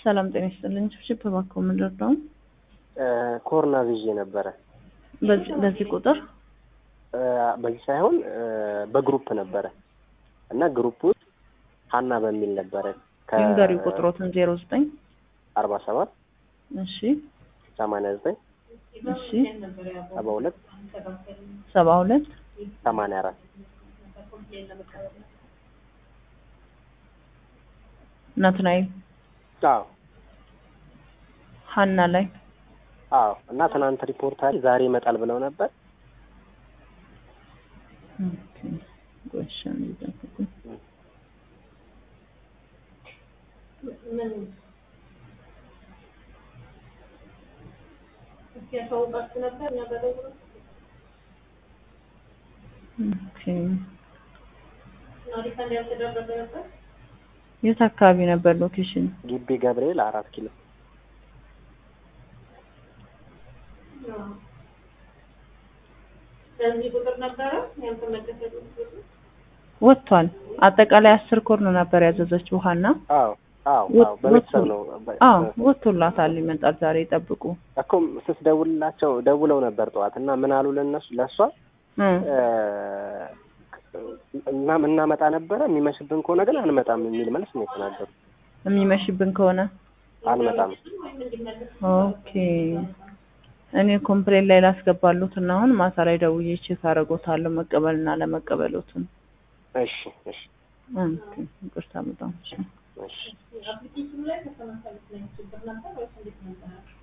ሰላም ጤና ይስጥልኝ። ችፕ እባክዎ ምንድን ነው? ኮርና ይዤ ነበረ። በዚህ በዚህ ቁጥር በዚህ ሳይሆን በግሩፕ ነበረ እና ግሩፕ ውስጥ ሀና በሚል ነበረ ንገሪ ቁጥሮትን ዜሮ ዘጠኝ አርባ ሰባት እሺ ሰማንያ ዘጠኝ እሺ ሰባ ሁለት ሰባ ሁለት ሰማንያ አራት ናትናኤል አዎ ሀና ላይ አዎ እና ትናንት ሪፖርት አለ ዛሬ ይመጣል ብለው ነበር። ኦኬ ጎሽ አንዴ ኦኬ የት አካባቢ ነበር ሎኬሽን? ግቢ ገብርኤል አራት ኪሎ ወጥቷል። አጠቃላይ አስር ኮርን ነበር ያዘዘችው ሀና። አዎ አዎ አዎ በቤተሰብ ነው አዎ ወጥቶላታል። ይመጣል ዛሬ ይጠብቁ። እኮ ስትደውልላቸው ደውለው ነበር ጠዋት እና ምን አሉ ለእነሱ ለእሷ እና እናመጣ ነበረ የሚመሽብን ከሆነ ግን አንመጣም የሚል መልስ ነው የተናገሩ። የሚመሽብን ከሆነ አንመጣም። ኦኬ እኔ ኮምፕሌን ላይ ላስገባሉት እና አሁን ማታ ላይ ደውዬ ቼክ አደርጎታለሁ መቀበልና ለመቀበሉትን። እሺ እሺ ኦኬ ይቅርታ በጣም እሺ እሺ